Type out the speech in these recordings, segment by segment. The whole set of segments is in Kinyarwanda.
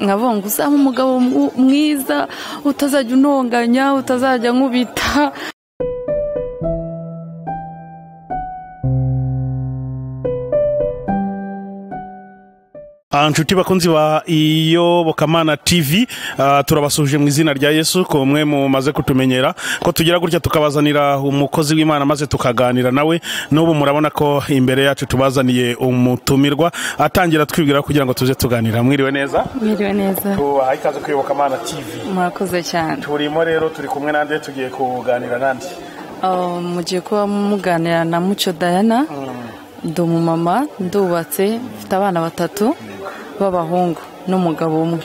nkabonga uzaba umugabo mwiza utazajya unonganya utazajya nkubita inshuti bakunzi ba iyobokamana tv ah, turabasuje mu izina rya yesu ku mwe mumaze kutumenyera ko tugira gutya tukabazanira umukozi w'imana maze tukaganira nawe n'ubu murabona ko imbere yacu tubazaniye umutumirwa atangira twibwira kugira ngo tuze tuganira mwiriwe neza mwiriwe neza tubaha ikaze ku iyobokamana tv murakoze cyane turimo rero turi kumwe nande tugiye kuganira nande Ah, mugiye kuba muganira na muco dayana ndi umumama ndubatse mfite abana batatu b'abahungu n'umugabo umwe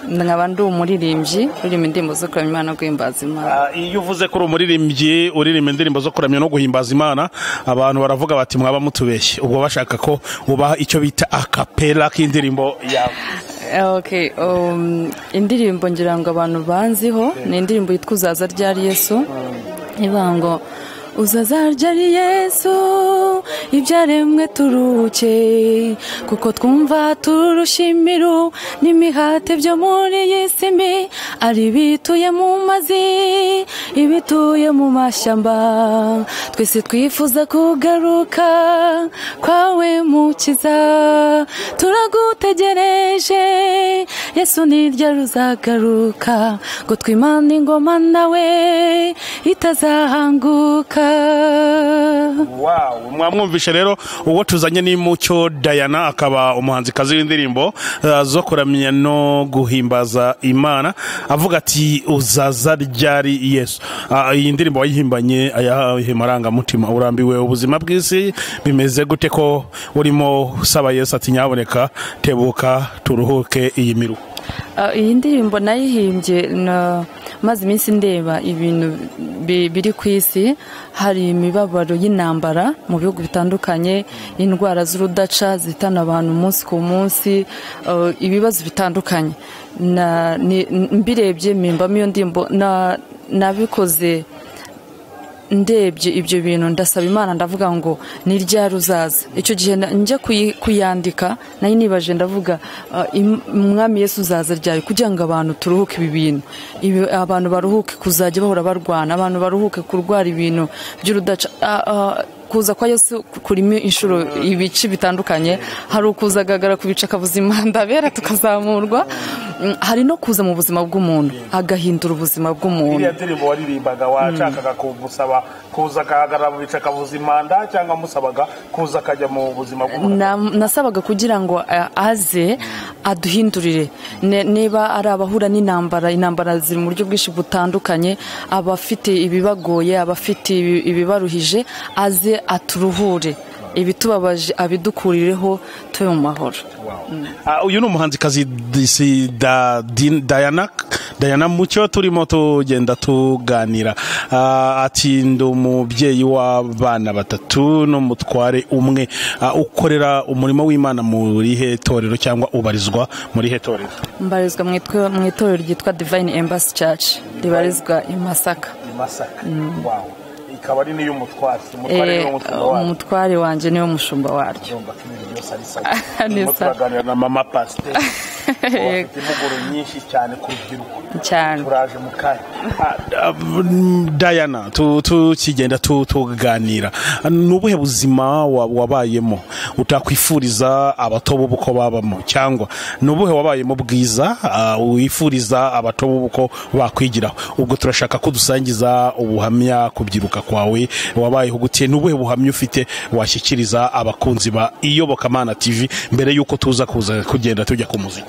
nkaba ndi umuririmbyi urimo indirimbo zo kuramya imana no guhimbaza imana Ah, iyo uvuze ko uri umuririmbyi uririmba indirimbo zo kuramya no guhimbaza imana abantu baravuga bati mwaba mutubeshye ubwo bashaka ko ubaha icyo bita akapera k'indirimbo yawe Okay, um, indirimbo ngira ngo abantu banziho ni indirimbo yitwa uzaza ryari yesu ivuga ngo uzaza ryari yesu ibyaremwe turuhuke kuko twumva turushimiru n'imihate byo muri iyi si mbi ari ibituye mu mazi ibituye mu mashyamba twese twifuza kugaruka kwawe mukiza turagutegereje yesu niryo ruzagaruka ngo twimane ingoma nawe itazahanguka wow mwamwumvishe rero uwo tuzanye ni mucyo dayana akaba umuhanzikazi w'indirimbo eh, zo kuramya no guhimbaza imana avuga ati uzaza ryari yesu Ah, iyi ndirimbo wayihimbanye ayahe marangamutima urambiwe ubuzima bw'isi bimeze gute ko urimo usaba yesu ati nyaboneka tebuka turuhuke iyi miru Ah, iyi ndirimbo nayihimbye na- maze iminsi ndeba ibintu bi- biri ku isi hari imibabaro y'intambara mu bihugu bitandukanye indwara z'urudaca zitana abantu umunsi ku munsi ah, ibibazo bitandukanye Na- ni- mbirebye mpimbamo iyo ndirimbo na- nabikoze ndebye ibyo bintu ndasaba imana ndavuga ngo ni ryari uzaza icyo gihe na- njya kuyi- kuyandika nayo nibaje ndavuga ah, im- umwami yesu uzaza ryari kugira ngo abantu turuhuke ibi bintu Ibi- abantu baruhuke kuzajya bahora barwana abantu baruhuke kurwara ibintu by'urudaca Ah, ah, kuza kwa yesu kurimo inshuro ibice bitandukanye hari ukuza agagara ku bice akabuza imanda bera tukazamurwa Mm, hari no kuza mu buzima bw'umuntu agahindura ubuzima bw'umuntu iriya ndirimbo waririmbaga washakaga kumusaba kuza agahagarara mu bice akavuza impanda cyangwa musabaga kuza akajya mu buzima bw'umuntu Na- nasabaga kugira ngo eh, aze aduhindurire Ne- niba ari abahura n'intambara intambara ziri mu buryo bwinshi butandukanye abafite ibibagoye abafite ibi- ibibaruhije aze aturuhure ibitubabaje abidukurireho tube mu mahoro Ah, uyu ni umuhanzikazi D- si da, Din- Diana Diana Mucyo turimo tugenda tuganira Ah, ati ndi umubyeyi w'abana batatu n'umutware umwe Ah, ukorera umurimo w'Imana muri he torero cyangwa ubarizwa muri he torero mbarizwa mu itwe- mu itorero ryitwa divine embassy church ribarizwa i masaka Masaka wow ikaba ari n'iy'umutware Eh, umutware wanjye niwe mushumba waryo Ni turimo sawa. turaganira na mama pasiteri Yego. afite impuguro nyinshi cyane ku rubyiruko cyane turaje mu kanya dayana tu- tukigenda tu- tuganira ni ubuhe buzima wa- wabayemo utakwifuriza abato b'ubu ko babamo cyangwa ni ubuhe wabayemo bwiza ah, wifuriza abato b'ubu ko bakwigiraho ubwo turashaka ko dusangiza ubuhamya kubyiruka kwawe wabayeho gute ni ubuhe buhamya ufite washyikiriza abakunzi ba iyobokamana tv mbere y'uko tuza kuza kugenda tujya ku muziki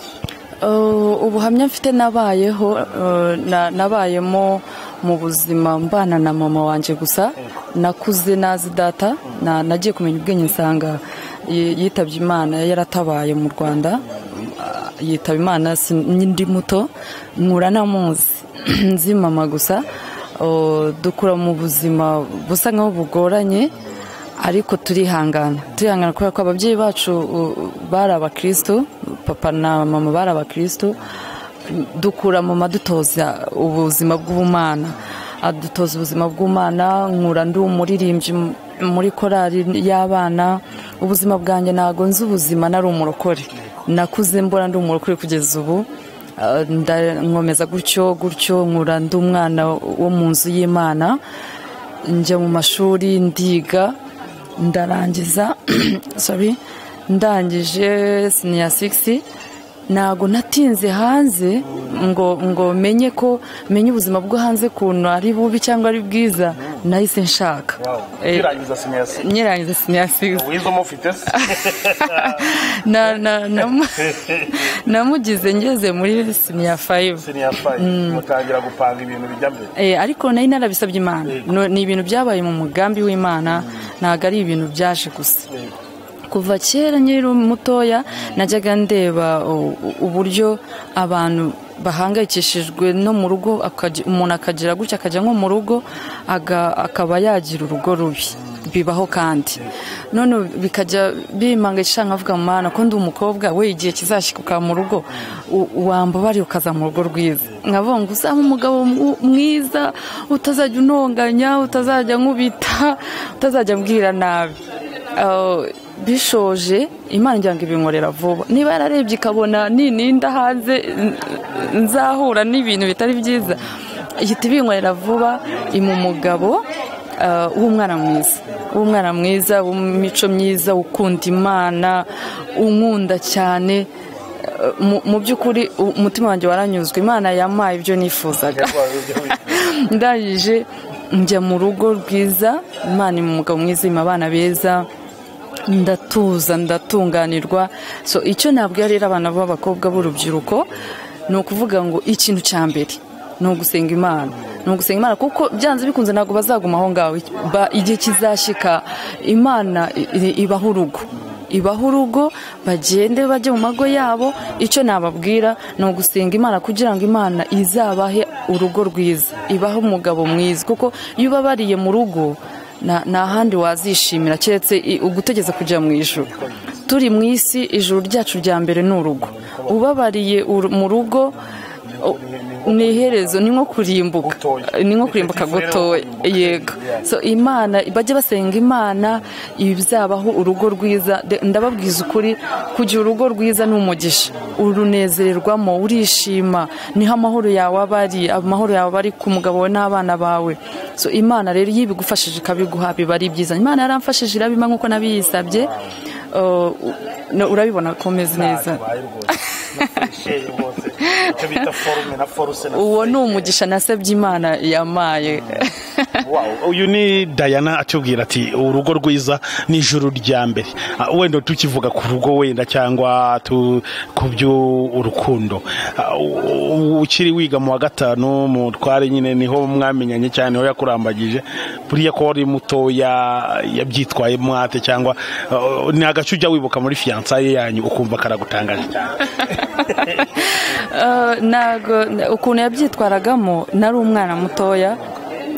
Uh, ubuhamya mfite nabayeho uh, na- nabayemo mu buzima mbana na mama wanjye gusa nakuze nazi data na- nagiye kumenya ubwenge nsanga yi- yitabye imana yaratabaye mu rwanda Uh, yitaba imana si- ndi muto nkura namuzi nzi mama gusa Uh, dukura mu buzima busa nkaho bugoranye ariko turihangana turihangana kubera ko ababyeyi bacu uh, bari abakristo papa na mama bari abakristo dukura mu madutoza ubuzima bw'ubumana adutoza ubuzima bw'umwana nkura ndi umuririmbyi m- muri korali y'abana ubuzima bwanjye ntago nzi ubuzima nari umurokore nakuze mbona ndi umurokore kugeza ubu ah, nda- nkomeza gutyo gutyo nkura ndi umwana wo mu nzu y'imana njya mu mashuri ndiga ndarangiza sorry ndangije siniya sigisi ntabwo natinze hanze ngo ngo menye ko menye ubuzima bwo hanze kuntu ari bubi cyangwa ari bwiza nahise nshaka Eh, ukirangiza sinyasi nyirangiza siniya sigisi wize umufite se na na namu- namugize ngeze muri siniya fayive siniya fayi mutangira gupanga ibintu bijya mbere Eh, ariko nari narabisabye imana No- ni ibintu byabaye mu mugambi w'imana ntabwo ari ibintu byaje gusa kuva kera nkiri mutoya najyaga ndeba u- u- uburyo abantu bahangayikishijwe no mu rugo akaji- umuntu akagira gutya akajya nko mu rugo aga- akaba yagira urugo rubi bibaho kandi none bikajya bimangisha nkavuga mwana ko ndi umukobwa we igihe kizashikuka mu rugo u- wambabariye ukaza mu rugo rwiza nkavuga ngo uzaba umugabo mw- mwiza utazajya unonganya utazajya nkubita utazajya mbwira nabi Uh, bishoje imana ngira ngo ibinkorera vuba niba yararebye ikabona nininda hanze n- nzahura n'ibintu bitari byiza ihita ibinkorera vuba imu umugabo uh, w'umwana mwiza w'umwana mwiza w'imico myiza ukunda imana unkunda cyane Uh, mu- mu by'ukuri u- umutima wanjye waranyuzwe imana yampaye ibyo nifuzaga ndangije njya mu rugo rwiza imana ima umugabo mwiza ima abana beza ndatuza ndatunganirwa so icyo ntabwo yarera abana b'abakobwa b'urubyiruko ni ukuvuga ngo ikintu cya mbere ni ugusenga imana ni ugusenga imana kuko byanze bikunze ntabwo bazaguma aho ngaho Ba- igihe kizashyika imana i- i- ibaha urugo ibaha urugo bagende bajye mu mago yabo icyo nababwira ni ugusenga imana kugira ngo imana izabahe urugo rwiza ibahe umugabo mwiza kuko iyo ubabariye mu rugo nta- nta handi wazishimira keretse i- ugutegeza kujya mu ijuru turi mu isi ijuru ryacu rya mbere ni urugo ubabariye uru- mu rugo o- ni iherezo ni nko kurimbuka ni nko kurimbuka gutoya yego so imana bajye basenga imana ibizabaho urugo rwiza De- ndababwiza ukuri kugira urugo rwiza ni umugisha urunezererwamo urishima niho amahoro yawe aba ari amahoro yawe aba ari ku mugabo wawe n'abana bawe so imana rero iyo ibigufashije ikabiguha biba ari byiza imana yaramfashije irabima nk'uko nabiyisabye Uh, u- no, urabibona komeze neza icyo bita forume na foruse na uwo ni umugisha nasabye imana yamaye Wow, uyu ni dayana atubwira ati urugo rwiza ni ijuru rya mbere Ah, wenda tukivuga ku rugo wenda cyangwa tu- ku by'urukundo ukiri wiga mu wa gatanu mutware nyine niho mwamenyanye cyane niho yakurambagije buriya ko wari mutoya yabyitwaye mwate cyangwa ah, ni agace ujya wibuka muri fiyansaye yanyu ukumva karagutangaje cyane Eh, ntago na- ukuntu yabyitwaragamo nari umwana mutoya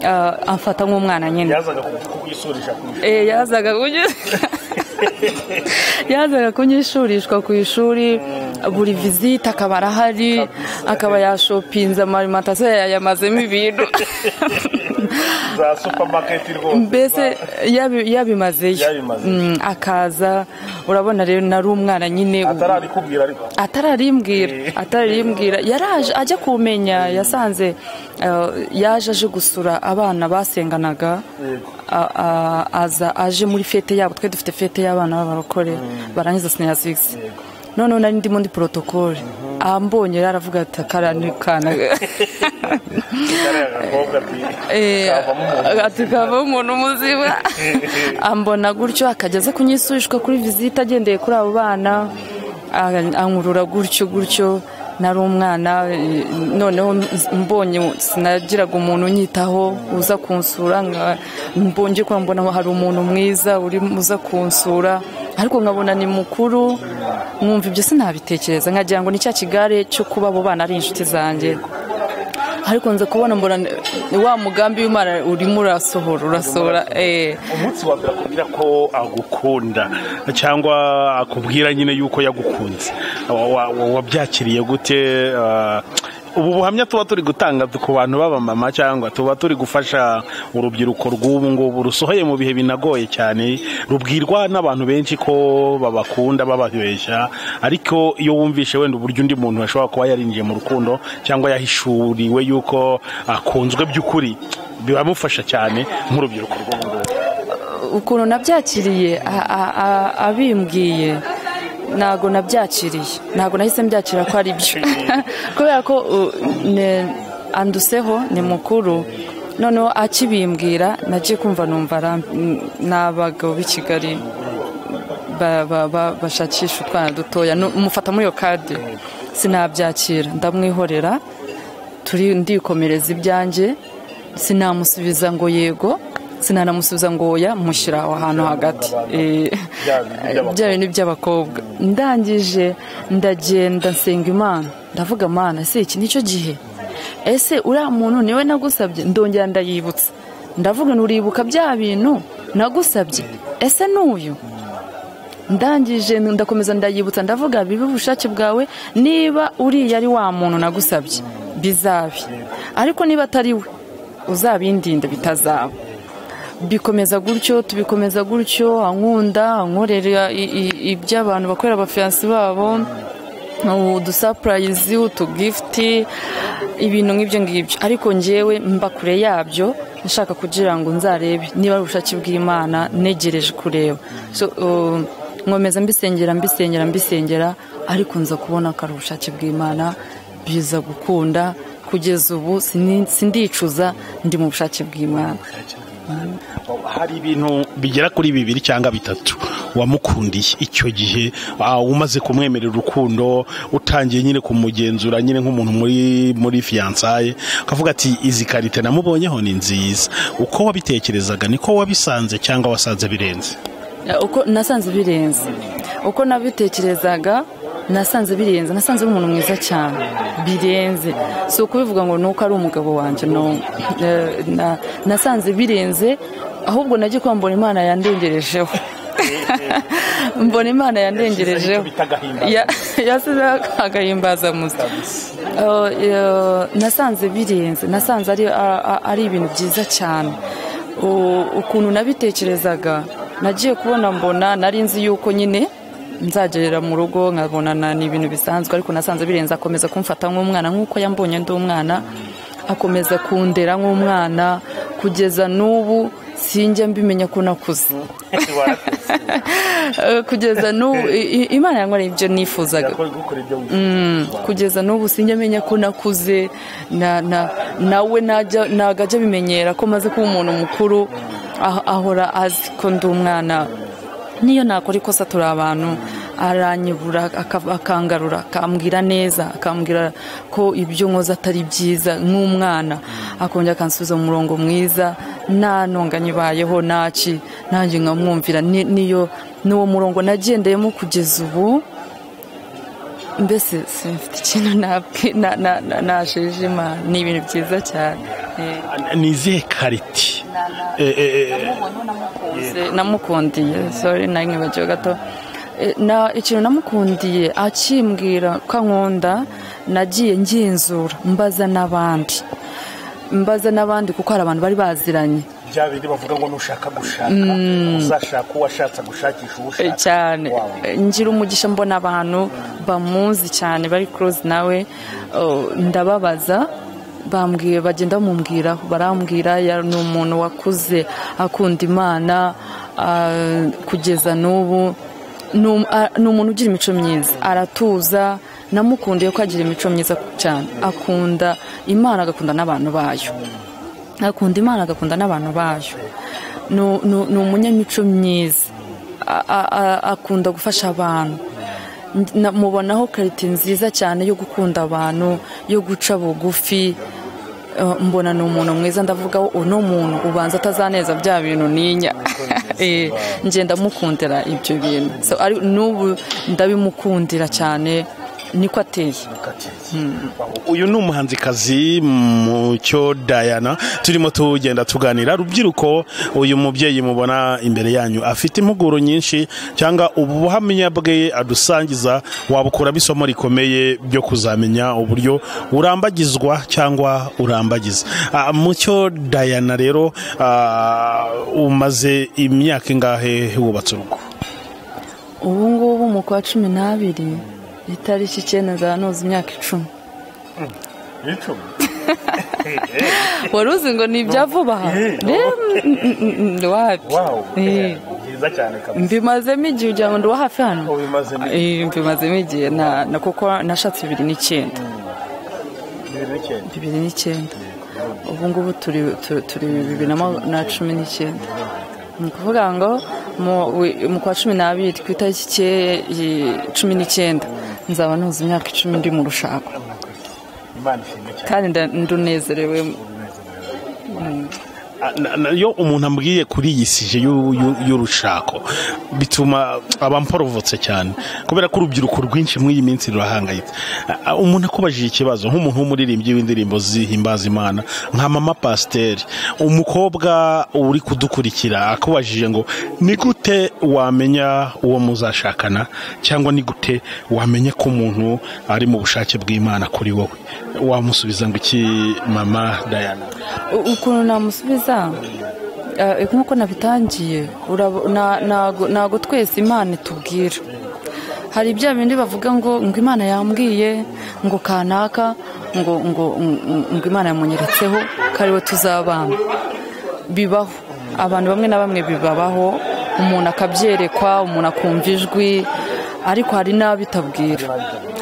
eh, amfata nk'umwana nyine yazaga kugwisurisha Eh, yazaga kunyi- yazaga kunyishurishwa ku ishuri buri vizite akaba arahari akaba yashopinze amarimantasiyo yayamazemo ibintu za supamaketi rwose mbese yabi- yabimazeyo Yabimazeyo. Mm, akaza urabona rero nari umwana nyine ubu- kubwira ariko atararimbwira atararimbwira yaraje ajya kumenya yasanze eh, yaje aje gusura abana basenganaga a- a- aza aje muri fete yabo twe dufite fete y'abana b'abarokore barangiza sineya sigisi noneho nari ndimo ndi porotokole ambonye rero aravuga ati "Kara ni kana agakobwa ati Eh, ati kava umuntu muzima ambona gutyo akajya aza kunyisubishwa kuri visite agendeye kuri abo bana a- ankurura gutyo gutyo nari umwana eh, noneho nz- mbonye sinagiraga umuntu unyitaho uza kunsura nka- mbonye ko mbona hari umuntu mwiza uri uza kunsura ariko nkabona ni mukuru mwumva ibyo sinabitekereza nkagira ngo ni cya kigare cyo kuba abo bana ari inshuti zanjye ariko nza kubona mbona eh, wa mugambi w'imana urimo urasohora urasohora eh. umunsi wa mbere akubwira ko agukunda cyangwa akubwira nyine yuko yagukunze Wa- wa- wa- wabyakiriye gute ah, ubu buhamya tuba turi gutanga ku bantu b'abamama cyangwa tuba turi gufasha urubyiruko rw'ubu ngubu rusohoye mu bihe binagoye cyane rubwirwa n'abantu benshi ko babakunda bababeshya ariko iyo wumvishe wenda uburyo undi muntu ashobora kuba yarinjiye mu rukundo cyangwa yahishuriwe yuko akunzwe by'ukuri biramufasha cyane nk'urubyiruko rw'ubu ngubu ukuntu nabyakiriye a- a- a- abimbwiye ntago nabyakiriye ntago nahise mbyakira ko ari byo kubera ko u- ne- anduseho ni mukuru noneho akibimbwira nagiye kumva numva arambi- n- ni abagabo b'i kigali ba- ba- ba- bashakisha utwana dutoya Nu- mufata muri iyo kadi sinabyakira ndamwihorera turi ndikomereza ibyanjye sinamusubiza ngo yego sinanamusubiza ngo oya mushyira aho hantu hagati Eh, bya bintu by'abakobwa ndangije ndagenda nsenga imana ndavuga imana ese iki nicyo gihe ese uriya muntu niwe nagusabye ndongera ndayibutsa ndavuga nturibuka bya bintu nagusabye ese n'uyu ndangije ndakomeza ndayibutsa ndavuga bibe ubushake bwawe niba uriya ari wa muntu nagusabye bizabe ariko niba atari we uzabindinde bitazaba bikomeza gutyo tubikomeza gutyo ankunda ankorera i- i- iby'abantu bakorera abafiyansi babo udusapurayizi utugifuti ibintu nk'ibyo ngibyo ariko ngewe mba kure yabyo nshaka kugira ngo nzarebe niba ari ubushake bw'imana negereje kureba So, uh, nkomeza mbisengera mbisengera mbisengera ariko nza kubona ko ari ubushake bw'imana biza gukunda kugeza ubu sini- sindicuza ndi mu bushake bw'imana hari ibintu bigera kuri bibiri cyangwa bitatu wamukundiye icyo gihe ah, umaze kumwemerera urukundo utangiye nyine kumugenzura nyine nk'umuntu muri muri fiyansaye akavuga ati izi karite namubonyeho ni nziza uko wabitekerezaga niko wabisanze cyangwa wasanze birenze uko nasanze birenze uko nabitekerezaga nasanze birenze nasanze ari umuntu mwiza cyane birenze si ukubivuga ngo ni uko ari umugabo wanjye no eh, na- nasanze birenze ahubwo nagiye kuba mbona imana yandengerejeho mbona imana yandengerejeho bita agahimbazamusyi. Ya- yasizeho agahimbazamusyi Oh, eh, nasanze birenze nasanze ari a- a- ari ibintu byiza cyane U- ukuntu nabitekerezaga nagiye kubona mbona nari nzi yuko nyine nzagerera mu rugo nkabonana ni ibintu bisanzwe ariko nasanze birenze akomeza kumfata nk'umwana nk'uko yambonye ndi umwana akomeza kundera nk'umwana kugeza n'ubu sinjya mbimenya ko nakuze Eh, kugeza n'ubu i- i- imana yankoreye ibyo nifuzaga kugeza n'ubu sinjya amenya ko nakuze na- na- nawe najya- ntabwo ajya abimenyera ko maze kuba umuntu mukuru ah- ahora azi ko ndi umwana niyo nakora ikosa turi abantu aranyibura aka- akangarura akambwira neza akambwira ko ibyo nkoze atari byiza nk'umwana akongera akansubiza mu murongo mwiza nta ntonga nyibayeho ntaki nanjye nkamwumvira Ni- niyo ni uwo murongo nagendeyemo kugeza ubu mbese simfite ikintu nabwi- na- na- na- nashijima ni ibintu byiza cyane Eh, ni izihe kariti Eh, eh, eh, namukunze- namukundiye sorry nari nkibagiwe gato Eh, na ikintu namukundiye akimbwira ko ankunda nagiye ngenzura mbaza n'abandi mbaza n'abandi kuko hari abantu bari baziranye bya bindi bavuga ngo nushaka gushaka uzashaka uwo ashatse gushakisha uwo Eh, cyane Eh, ngira umugisha mbona abantu bamuzi cyane bari kurozi nawe oh, ndababaza bambwiye bagenda bamubwiraho barambwira ya- ni umuntu wakuze akunda imana ah, kugeza n'ubu ni um- a- ni umuntu ugira imico myiza aratuza namukundiye ko agira imico myiza cyane akunda imana agakunda n'abantu bayo akunda imana agakunda n'abantu bayo Nu- nu- ni umunyamico myiza A- a- a- akunda gufasha abantu Na- mubonaho karite nziza cyane yo gukunda abantu yo guca bugufi Eh, mbona ni umuntu mwiza ndavuga ngo uno muntu ubanza atazaneza bya bintu ninya Eh, nge ndamukundira ibyo bintu So, ari- n'ubu ndabimukundira cyane niko ateye uyu ni umuhanzikazi mucyo dayana turimo tugenda tuganira rubyiruko uyu mubyeyi mubona imbere yanyu afite impuguro nyinshi cyangwa ubuhamya bwe adusangiza wabukuramo isomo rikomeye byo kuzamenya uburyo urambagizwa cyangwa urambagiza Ah, mucyo dayana rero ah, umaze imyaka ingahe wubatse urugo ubu ngubu mu kwa cumi n'abiri itariki icyenda nzaba imyaka icumi wari uzi ngo ni ibya vuba rero mm, mm, mm, wapi Eh, byiza cyane mbimazemo igihe ugira ngo ndi uwa hafi hano ubimazemo Eh, mbimazemo igihe na- na kuko nashatse bibiri n'icyenda bibiri n'icyenda ubu ngubu turi tu- turi bibiri na ma- na cumi n'icyenda ni ukuvuga ngo mu- wi- mu kwa cumi n'abiri ku itariki icyeye- i- cumi n'icyenda nzaba nuzuye imyaka icumi ndi mu rushako kandi nda- ndunezerewe Na- na- iyo umuntu ambwiye kuri iyi sije y'u- y'u- y'urushako bituma aba mporovotse cyane kubera ko urubyiruko rwinshi muri iyi minsi rurahangayitse A- a- umuntu akubajije ikibazo nk'umuntu w'umuririmbyi w'indirimbo zihimbaza imana nka mama pasiteri umukobwa uri kudukurikira akubajije ngo ni gute wamenya uwo muzashakana cyangwa ni gute wamenya ko umuntu ari mu bushake bw'imana kuri wowe wamusubiza ngo iki mama dayana U- ukuntu namusubiza eh, nk'uko nabitangiye urabo- na- nago nago twese imana itubwira hari ibya bindi bavuga ngo ngo imana yambwiye ngo kanaka ngo ngo ngo- ngo imana yamunyeretse kari we tuzabana bibaho abantu bamwe na bamwe bibabaho umuntu akabyerekwa umuntu akumva ijwi ariko hari n'abo bitabwira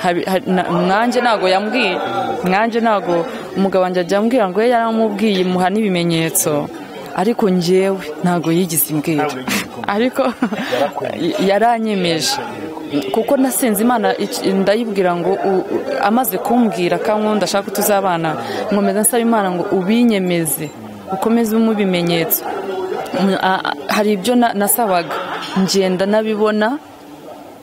Habi- hari- na- mwanjye ntabwo yambwiye mwanjye ntabwo umugabo wanjye ajya ambwira ngo ye yaramubwiye muha n'ibimenyetso ariko njyewe ntabwo yigeze imbwira ariko yaranyemeje kuko nasenze imana iki- ndayibwira ngo u- u- amaze kumbwira kankunda ashaka ko tuzabana nkomeza nsaba imana ngo ubinyemeze ukomeze umwe ibimenyetso Mm, a- a- hari ibyo na- nasabaga ngenda nabibona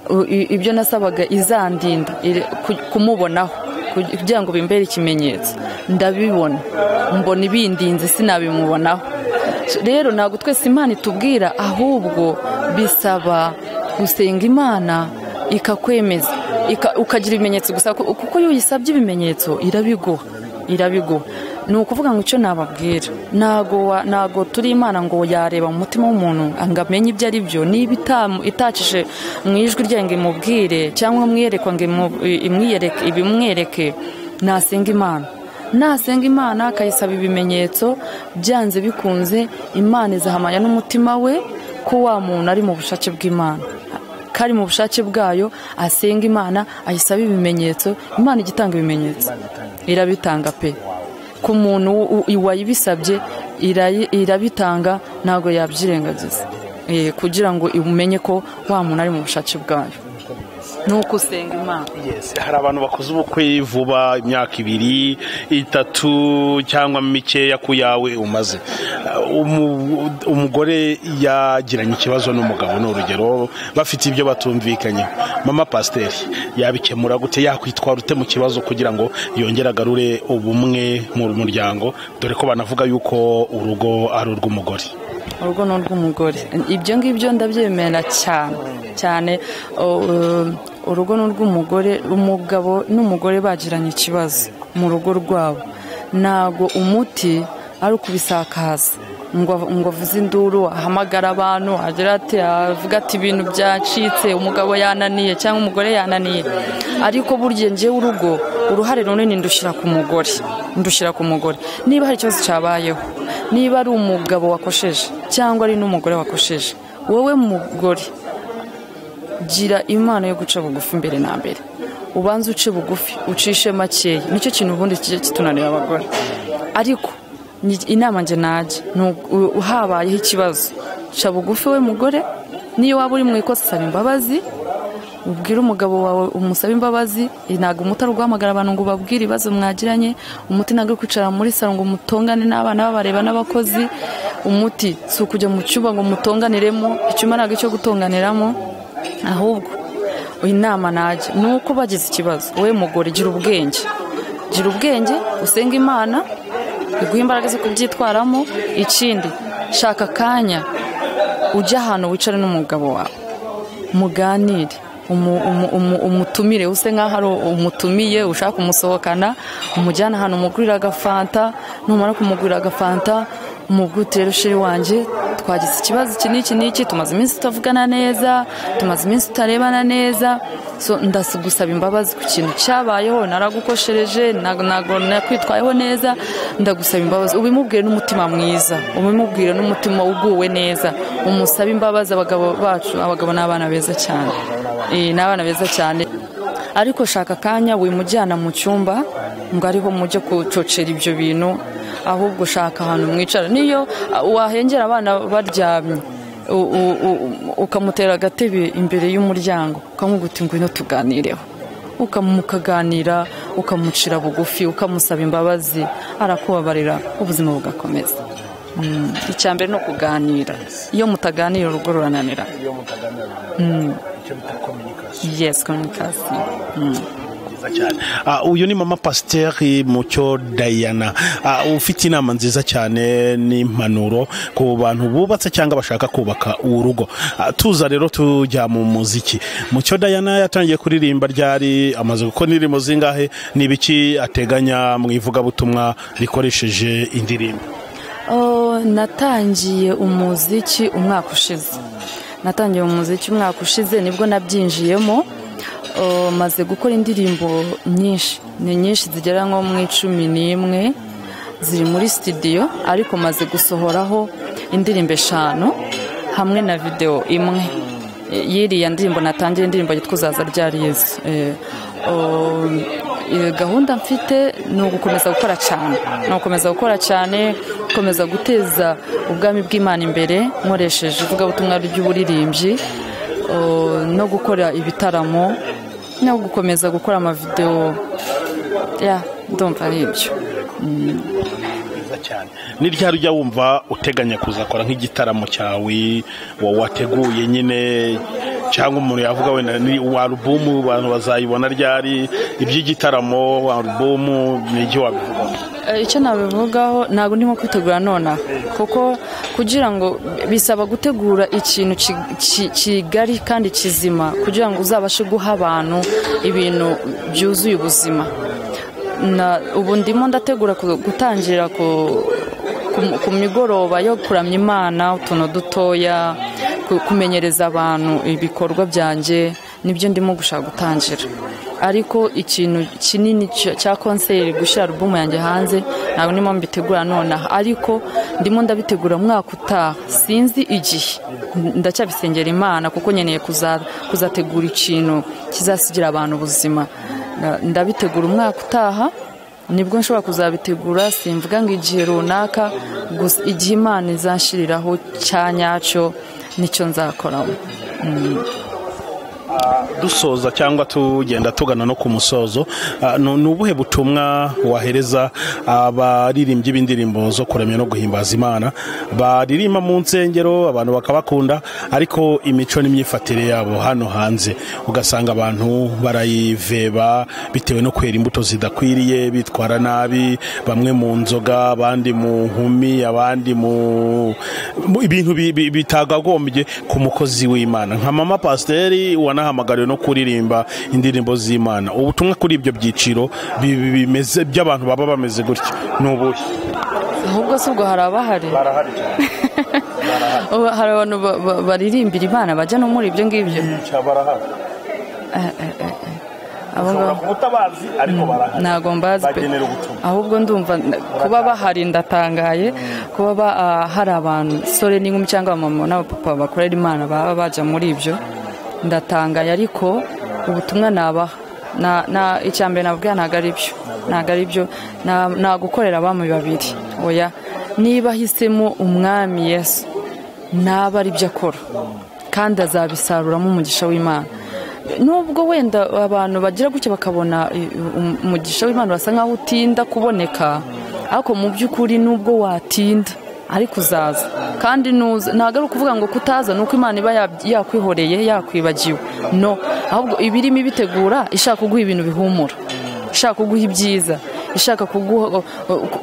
u- i- ibyo nasabaga izandinda iri- ku- kumubonaho kug- kugira ngo bimbere ikimenyetso ndabibona mbona ibindinze sinabimubonaho rero ntabwo twese imana itubwira ahubwo bisaba gusenga imana ikakwemeza ika- ukagira ibimenyetso gusa ku- kuko iyo uyisabye ibimenyetso irabiguha irabiguha ni ukuvuga ngo icyo nababwira ntago wa- ntago turi imana ngo yareba mu mutima w'umuntu ngo amenye ibyo ari byo niba itamu- itacishije mu ijwi ryayo ngo imubwire cyangwa imwiyerekwa ngo imu- i- imwiyereke ibimwereke nasenga imana nasenga imana akayisaba ibimenyetso byanze bikunze imana izahamanya n'umutima we ko wa muntu ari mu bushake bw'imana kari mu bushake bwayo asenga imana ayisaba ibimenyetso imana ijya itanga ibimenyetso irabitanga pe ku muntu u- u- wayibisabye irayi- irabitanga ntabwo yabyirengagiza Eh, kugira ngo umenye ko wa muntu ari mu bushake bwayo ni uko usenga imana Yes, hari abantu bakoze ubukwe vuba imyaka ibiri itatu cyangwa mikeya ku yawe umaze Uh, umu- umugore yagiranye ikibazo n'umugabo ni urugero bafite ibyo batumvikanye mama pasiteri yabikemura gute yakwitwara ute mu kibazo kugira ngo yongere agarure ubumwe mu muryango dore ko banavuga yuko urugo ari urw'umugore urugo ni urw'umugore ibyo ngibyo ndabyemera cyane cyane uh, urugo ni urw'umugore umugabo n'umugore bagiranye ikibazo mu rugo rwabo ntabwo umuti ari ukubisakaza ngo av- ngo avuze induru ahamagara abantu agira ati avuga ati ibintu byacitse umugabo yananiye cyangwa umugore yananiye ariko burya njyewe urugo uruhare runini ndushyira ku mugore ndushyira ku mugore niba hari ikibazo cyabayeho niba ari umugabo wakosheje cyangwa ari n'umugore wakosheje wowe mugore gira imana yo guca bugufi mbere na mbere ubanze uce bugufi ucishe makeya nicyo kintu ubundi kijya kitunanira abagore ariko ni- inama njye najya ni ugu- u- habayeho ikibazo ca bugufi we mugore niyo waba uri mu ikosa saba imbabazi ubwire umugabo wawe umusabe imbabazi eh, ntabwo umuti ari uguhamagara abantu ngo ubabwire ibibazo mwagiranye umuti ntabwo ari kwicara muri saro ngo mutongane n'abana babareba n'abakozi umuti si ukujya mu cyumba ngo mutonganiremo icyumba ntabwo icyo gutonganiramo ahubwo inama najya ni uko bagize ikibazo wowe mugore gira ubwenge gira ubwenge usenga imana iguha imbaraga zo kubyitwaramo ikindi shaka akanya ujye ahantu wicare n'umugabo wawe muganire umu- umu- umu- umutumire use nk'aho ari umutumiye ushaka kumusohokana umujyana ahantu umugurira agafanta numara kumugurira agafanta umubwutire rushiri wanjye twagize ikibazo iki n'iki n'iki tumaze iminsi tutavugana neza tumaze iminsi tutarebana neza so ndasugusaba imbabazi ku kintu cyabayeho naragukoshereje ntago ntago nakwitwayeho neza ndagusaba imbabazi ubimubwire n'umutima mwiza ubimubwire n'umutima uguwe neza umusabe imbabazi abagabo bacu abagabo ni abana beza cyane Eh, ni abana beza cyane ariko shaka akanya wimujyana mu cyumba ngo ariho mujye kucocera ibyo bintu ahubwo shaka ahantu mwicara niyo ah, wahengera abana baryamye u- u- u- ukamutera agatebe imbere y'umuryango ukamubwira uti ngwino tuganireho Ukamu- mukaganira ukamucira bugufi ukamusaba imbabazi arakubabarira ubuzima bugakomeza Mm, icya mbere ni ukuganira iyo mutaganira urugo rurananira iyo mutaganira icyo bita communication yes communication nziza cyane Ah, uyu ni mama pasiteri mucyo dayana Ah, ufite inama nziza cyane n'impanuro ku bantu bubatse cyangwa bashaka kubaka urugo Ah, tuza rero tujya mu muziki mucyo dayana yatangiye kuririmba ryari amaze gukora indirimbo zingahe n'ibiki ateganya mu ivugabutumwa rikoresheje indirimbo Oh, natangiye umuziki umwaka ushize natangiye umuziki umwaka ushize nibwo nabyinjiyemo Oh, maze gukora indirimbo nyinshi ni nyinshi zigera nko mu icumi n'imwe ziri muri sitidiyo ariko maze gusohoraho indirimbo eshanu hamwe na videwo imwe Eh, y'iriya ndirimbo natangiye indirimbo yitwa uzaza ryari yezu Eh, oh, iyo gahunda mfite ni ugukomeza gukora cyane ni ugukomeza gukora cyane gukomeza guteza ubwami bw'imana imbere nkoresheje ivugabutumwa ry'uburirimbyi uh, no gukora ibitaramo no gukomeza gukora amavidewo ya ndumva ari ibyo nziza cyane ni ryari ujya wumva uteganya kuzakora nk'igitaramo cyawe wa- wateguye nyine cyangwa umuntu yavuga wenda ni wa alubumu abantu bazayibona ryari iby'igitaramo wa alubumu ni iki wabivuga Eh, icyo nabivugaho ntabwo ndimo kwitegura nonaha kuko kugira ngo bisaba gutegura ikintu ki- ki- kigari kandi kizima kugira ngo uzabashe guha abantu ibintu byuzuye ubuzima Na- ubu ndimo ndategura ku- gutangira ku- ku- ku migoroba yo kuramya imana utuntu dutoya ku- kumenyereza abantu ibikorwa byanjye nibyo ndimo gushaka gutangira ariko ikintu kinini cya- cya konseri gushyira alubumu yanjye hanze ntabwo ndimo mbitegura nonaha ariko ndimo ndabitegura umwaka utaha sinzi igihe ndacyabisengera imana kuko nkeneye kuza- kuzategura ikintu kizasigira abantu ubuzima Na- ndabitegura umwaka utaha nibwo nshobora kuzabitegura simvuga ngo igihe runaka gusa igihe imana izashiriraho cya nyacyo nicyo nzakoramo dusoza cyangwa tugenda tugana no ku musozo ah, nu- ni ubuhe butumwa wahereza abaririmbyi b'indirimbo zo kuramya no guhimbaza imana baririmba mu nsengero abantu bakabakunda ariko imico n'imyifatire yabo hano hanze ugasanga abantu barayiveba bitewe no kwera imbuto zidakwiriye bitwara nabi bamwe mu nzoga abandi mu nkumi abandi mu mu- ibintu bi- bi- bitagagombye ku mukozi w'imana nka mama pasiteri wanahamagariwe no kuririmba indirimbo z'imana ubutumwa kuri ibyo byiciro bi- bi- bimeze by'abantu baba bameze gutya ni ubuhe ahubwo si ubwo hari abahari barahari Ubu hari abantu ba- ba- baririmbira imana bajya no muri ibyo ngibyo barahari abo ngabo ubutabazi ariko barahari ntabwo mbazi pe Bagenera ubutumwa. ahubwo ndumva n- kuba bahari ndatangaye kuba ba- ah, hari abantu sore n'inkumi cyangwa abamama n'abapapa bakorera imana baba bajya muri ibyo ndatangaye ariko ubutumwa nabaha Na- na- icya mbere navuga ntabwo ari byo ntabwo ari byo Na- nagukorera abami babiri oya niba ahisemo umwami yesu ntaba ari byo akora kandi azabisaruramo umugisha w'imana nubwo wenda abantu bagira gutya bakabona eh, um- umugisha w'imana basa nkaho utinda kuboneka ariko mu by'ukuri nubwo watinda ariko uzaza kandi nuza ntabwo ari ukuvuga ngo kutaza ni uko imana iba yab- yakwihoreye yakwibagiwe no ahubwo iba irimo ibitegura ishaka kuguha ibintu bihumura ishaka kuguha ibyiza ishaka kuguha-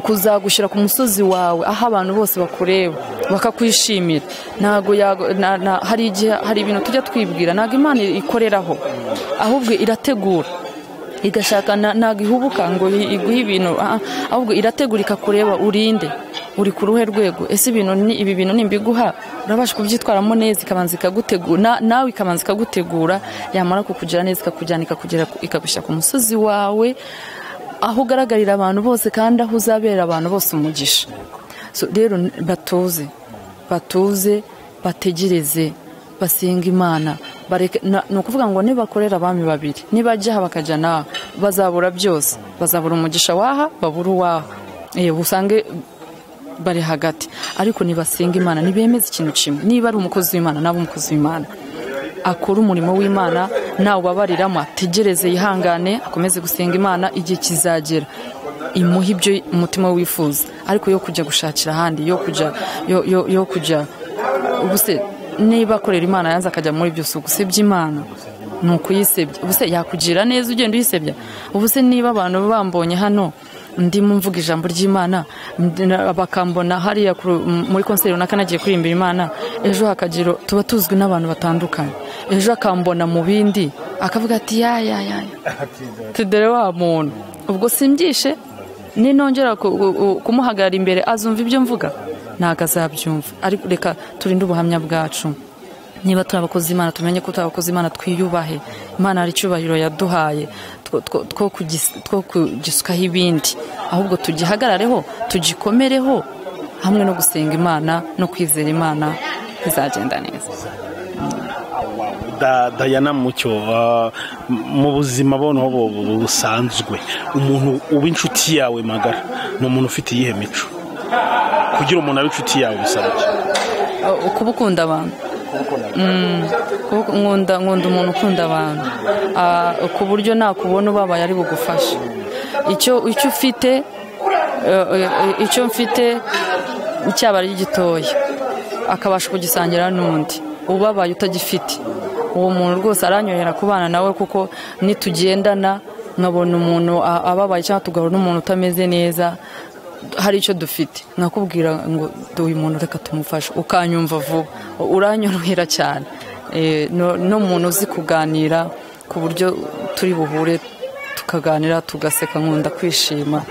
kuzagushyira ku musozi wawe aho abantu bose bakureba bakakwishimira ntabwo yago- na- na- hari igihe hari ibintu tujya twibwira ntabwo imana ikoreraho ahubwo irategura igashaka na- ntabwo ihubuka ngo i- iguhe ibintu ah, ah, ahubwo irategura ikakureba urinde uri ku ruhe rwego ese ibintu ni- ibi bintu nimbiguha urabasha kubyitwaramo neza ikabanza ikagutegura na- nawe ikabanza ikagutegura yamara kukugira neza ikakujyana ikakugera ku- ikagushyira ku musozi wawe aho ugaragarira abantu bose kandi aho uzabera abantu bose umugisha So, rero n- batuze batuze bategereze basenga imana bareke na- ni ukuvuga ngo nibakorera abami babiri nibajya aha bakajya n'aha bazabura byose bazabura umugisha waha babura uwaha yewe usange bari hagati ariko nibasenga imana ntibemeze ikintu kimwe niba ari umukozi w'imana naba umukozi w'imana akora umurimo w'imana ntawubabariramo ategereze yihangane akomeze gusenga imana igihe kizagera imuha ibyo umutima wifuza ariko yo kujya gushakira ahandi yo kujya yo, yo, yo kujya ubuse niba akorera imana yanze akajya muri byose ugusebya imana ni ukuyisebya ubuse yakugira neza ugenda uyisebya ubuse niba abantu bambonye hano ndimo mvuga ijambo ry'imana ndi- na- bakambona hariya ku- m- muri konseri runaka nagiye kuririmbira imana ejo hakagira tuba tuzwi n'abantu batandukanye ejo akambona mu bindi akavuga ati yaya yaya tudere wa muntu ubwo simbishe ninongera ku- u- u- kumuhagarara imbere azumva ibyo mvuga ntabwo azabyumva ariko reka turinde ubuhamya bwacu niba turi abakozi imana tumenye ko turi abakozi imana twiyubahe imana hari icyubahiro yaduhaye two- two- two kugis- two kugisukaho ibindi ahubwo tugihagarareho tugikomereho hamwe no gusenga imana no kwizera imana bizagenda neza Da- dayana mucyo ah, m- mu buzima bonaho bu- bu- busanzwe umuntu uba inshuti yawe magara ni umuntu ufite iyihe mico kugira umuntu abe inshuti yawe bisaba iki? Uh, kuba ukunda abantu Mm, kuba- nkunda nkunda umuntu ukunda abantu Ah, ku buryo nakubona ubabaye ari bugufashe icyo icyo ufite eh, eh, icyo mfite cyaba ari gitoya akabasha kugisangira n'undi ubabaye utagifite uwo muntu rwose aranyohera kubana nawe kuko nitugendana nkabona umuntu a- ababaye cyangwa tugahura n'umuntu utameze neza hari icyo dufite nkakubwira ngo "Du, uyu muntu reka tumufashe ukanyumva vuba uranyorohera cyane Eh, no- no umuntu uzi kuganira ku buryo turi buhure tukaganira tugaseka nkunda kwishima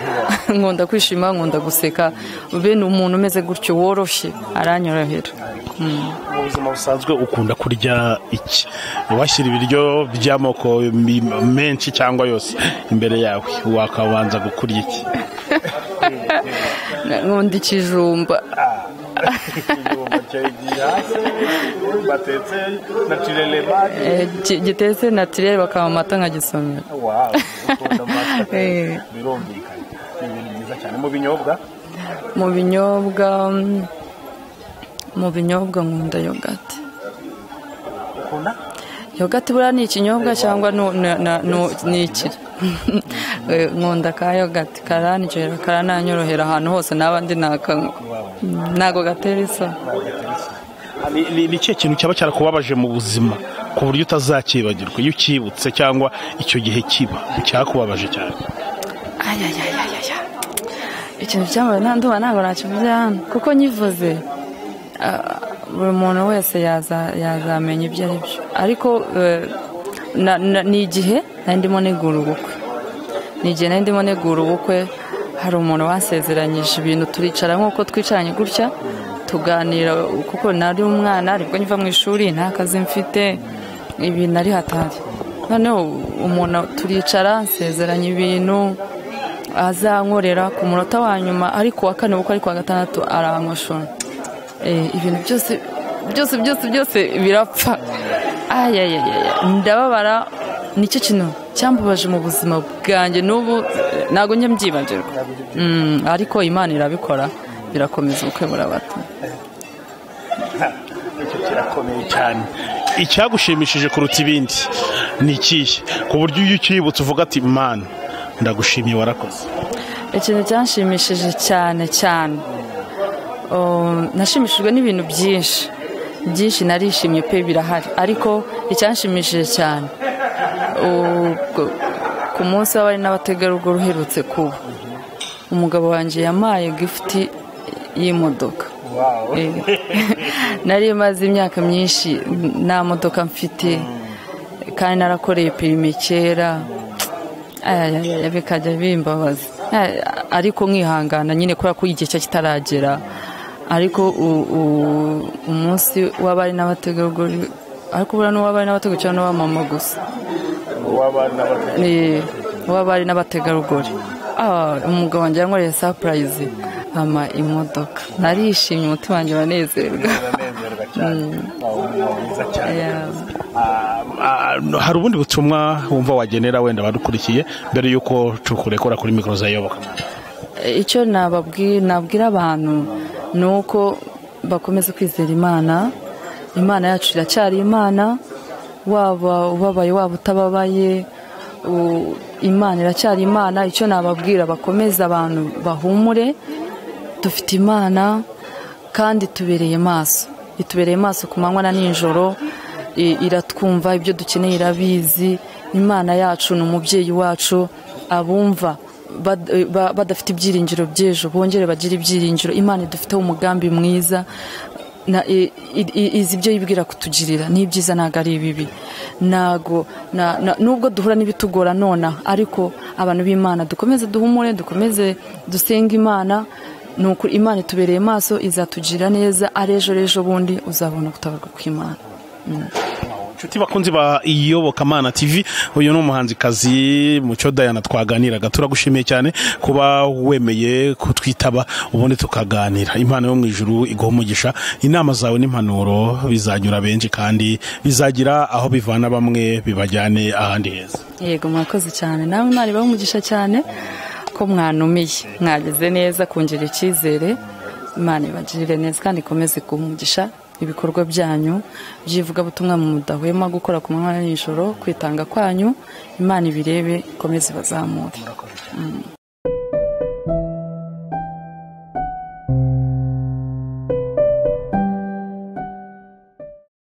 nkunda kwishima nkunda guseka bene umuntu umeze gutyo woroshye aranyorohera Mm. mu buzima busanzwe ukunda kurya iki washyira ibiryo by'amoko mi- menshi cyangwa yose imbere yawe wakabanza gukurya iki nkunda ikijumba Eh, gi- gitetse natirere bakaba amata nkagisomera Eh. mu binyobwa mu binyobwa mm, mu binyobwa nkunda yogati yogati buriya ni ikinyobwa cyangwa nu- na- na- nu- ni iki Eh, nkunda ka yogati karanyorohera karananyorohera ahantu hose naba ndi nakanywa Mm, ntago gatera isoni Ni- ni ni ikihe kintu cyaba cyarakubabaje mu buzima ku buryo utazakibagirwa iyo ukibutse cyangwa icyo gihe kiba cyakubabaje cyane ayayayayaya ikintu cyambaye nta ndumva ntabwo nakivuze hano kuko nyivuze ah, buri muntu wese yaza- yazamenya ibyo ari byo ariko eh, na- na- ni igihe nari ndimo negura ubukwe ni igihe nari ndimo negura ubukwe hari umuntu wasezeranyije ibintu turicara nk'uko twicaranye gutya tuganira kuko nari umwana aribwo nyiva mu ishuri nta kazi mfite ibi nari hatari noneho umuntu turicara nsezeranya ibintu azankorera ku munota wa nyuma ari ku wa kane kuko ari ku wa gatandatu arankoshora Eh, ibintu byose byose byose byose birapfa ayayayaya ndababara nicyo kintu cyambabaje mu buzima bwanjye n'ubu eh, ntabwo njya mbyibagirwa Mm, ariko imana irabikora birakomeza ubukwe burabata Icyo kirakomeye cyane icyagushimishije kuruta ibindi ni ikihe ku buryo iyo ukibutse uvuga ati mana ndagushimiye warakoze ikintu cyanshimishije cyane cyane um, nashimishijwe n'ibintu byinshi byinshi narishimye pe birahari ariko icyanshimishije cyane ubwo- ku munsi w'abari n'abategarugori uherutse kuba umugabo wanjye yamaye gifuti y'imodoka Eh, nari maze imyaka myinshi nta modoka mfite kandi narakoreye perime kera Aya, aya, aya, bikajya bimbabaza Aya, ariko nkihangana nyine kubera ko igihe cye kitaragera ariko u- u- umunsi w'abari n'abategarugori ariko buriya n'uw'abari n'abategarugori cyangwa n'uw'amama gusa Eh, uw'abari n'abategarugori Ah, umugabo wanjye yankoreye sapurayizi ama imodoka narishimye umutima wanjye uranezerwa uranezerwa cyane Wow, mwiza cyane Yeah. Ah, ah, hari ubundi butumwa wumva wagenera wenda abadukurikiye mbere y'uko tukurekura kuri mikoro za yoboka icyo nababwi- nabwira abantu ni uko bakomeza kwizera imana imana yacu iracyari imana waba ubabaye waba utababaye u- imana iracyari imana icyo nababwira bakomeza abantu bahumure dufite imana kandi itubereye maso itubereye maso ku manywa na nijoro i- iratwumva ibyo dukeneye irabizi imana yacu ni umubyeyi wacu abumva bad- eh, ba- badafite ibyiringiro by'ejo bongere bagire ibyiringiro imana idufiteho umugambi mwiza na- i- i- i- izi ibyo yibwira kutugirira ni ibyiza ntabwo ari ibibi ntabwo na- na- nubwo duhura n'ibitugora nonaha ariko abantu b'imana dukomeze duhumure dukomeze dusenge imana ni ukuri imana itubereye maso izatugirira neza ari ejo rejo bundi uzabona gutabarwa kw'imana inshuti bakunzi ba iyobokamana tv uyu ni umuhanzikazi mucyo dayana twaganiraga turagushimiye cyane kuba wemeye kutwitaba ubundi tukaganira impano yo mu ijuru iguha umugisha inama zawe n'impanuro bizanyura benshi kandi bizagira aho bivana bamwe bibajyane ahandi heza yego mwakoze cyane nawe mwareba umugisha cyane ko mwanumiye mwagize neza kongera icyizere imana ibagirire neza kandi ikomeze kumugisha ibikorwa byanyu by'ivugabutumwa mudahwema gukora ku manywa na nijoro kwitanga kwanyu imana ibirebe ikomeze ibazamure